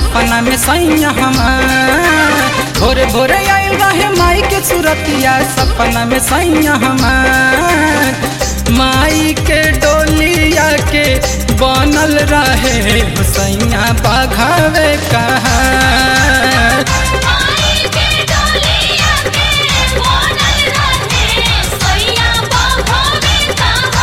सपना में सैया हमार भोरे भोरे आयल रहे माई के सुरतिया सपना में सैया हमार माई के डोलिया के बनल रहे हुसैया बघावे कहा माई के डोलिया के बोनल रहे सैया बघवे कहा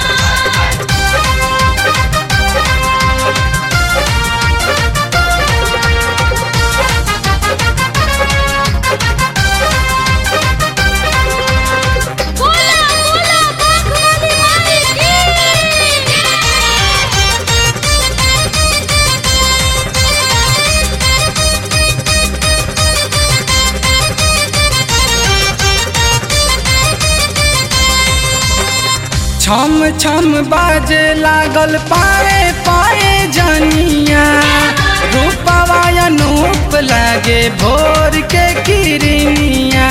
बोला बोला बघवाली माई की छम छम बाजे लागल पाए पाए जनिया रूपवा अनूप लागे भोर के किरनिया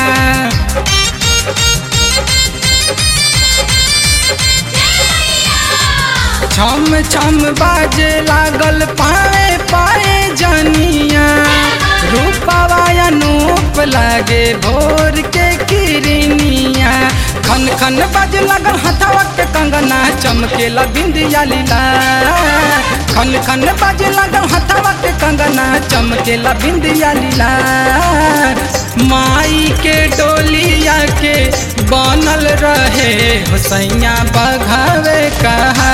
छम छम बाजे लागल पाए पाए जनिया रूपवा अनूप लागे भोर के किरनिया खन खन बाजे लागल हथवा के कंगना चमकेला बिंदिया लीला खन खन बाजे लागल हथवा के कंगना चमकेला बिंदिया लीला माई के डोलिया के बनल रहे हुसैया बघावे कहा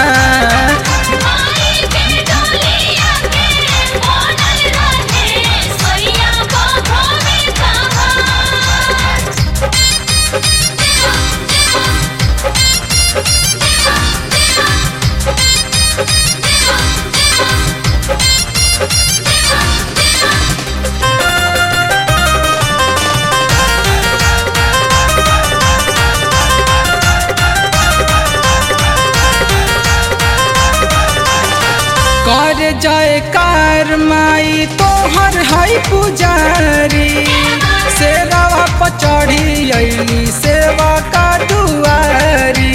माई के डोलिया के बोनल रहे सैया बघवे कहा कर जाए कार माई तोहर है पुजारी सेवा पर चढ़ी अली सेवा का दुआरी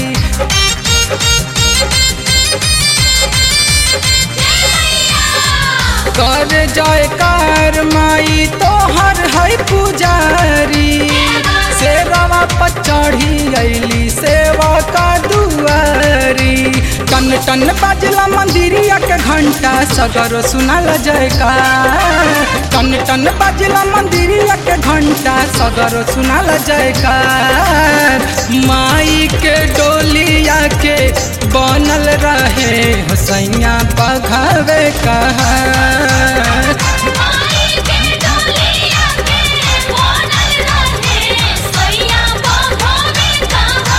कर जाए कार माई तोहर है पुजारी सेवा पर चढ़ी अली सेवा का दुआरी टन टन बाजला मंदिरिया के घंटा सगरो सुनल जयकार टन टन बाजला मंदिरिया के घंटा सगरो सुनल जयकार माई के डोलिया के बनल रहे हुसैया बघावे कहा माई के डोलिया के बोनल रहे सैया बघवे कहा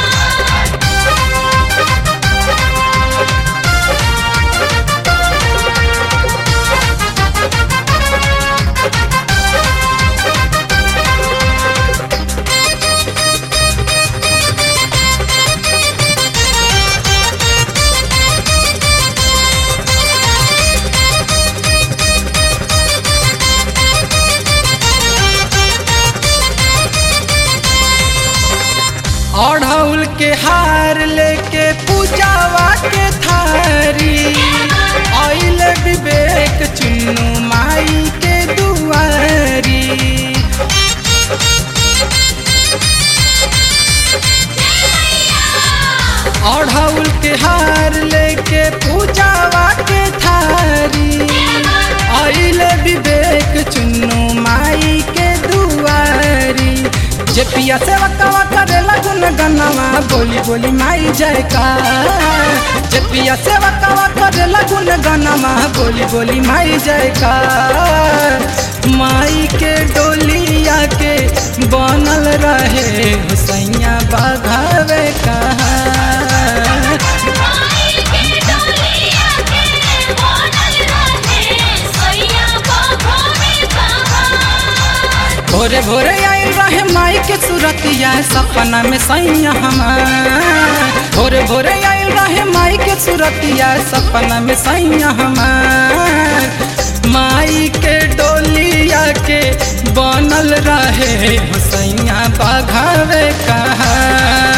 अढ़ौल के हार लेके पूजावा के थारी आइल विवेक चुन्नू माई के दुआरी अढ़ौल के हार लेके पूजावा के थारी आइल विवेक चुन्नू माई के दुआरी जे पिया सेवा कवा करेला गुन गनवा बोली बोली माई जयकार जे पिया सेवा कवा करेला गुन गनवा बोली बोली माई जयकार माई के डोलिया के बनल रहे हुसैया बघावे कहा माई के डोलिया के बोनल रहे सैया बघवे कहा भोरे भोरे आयल रहे माई के सूरतिया सपना में सैया हमार भोरे भोरे आयल रहे माई के सूरतिया सपना में सैया हमार माई के डोलिया के बनल रहे हुसैया बघावे कहा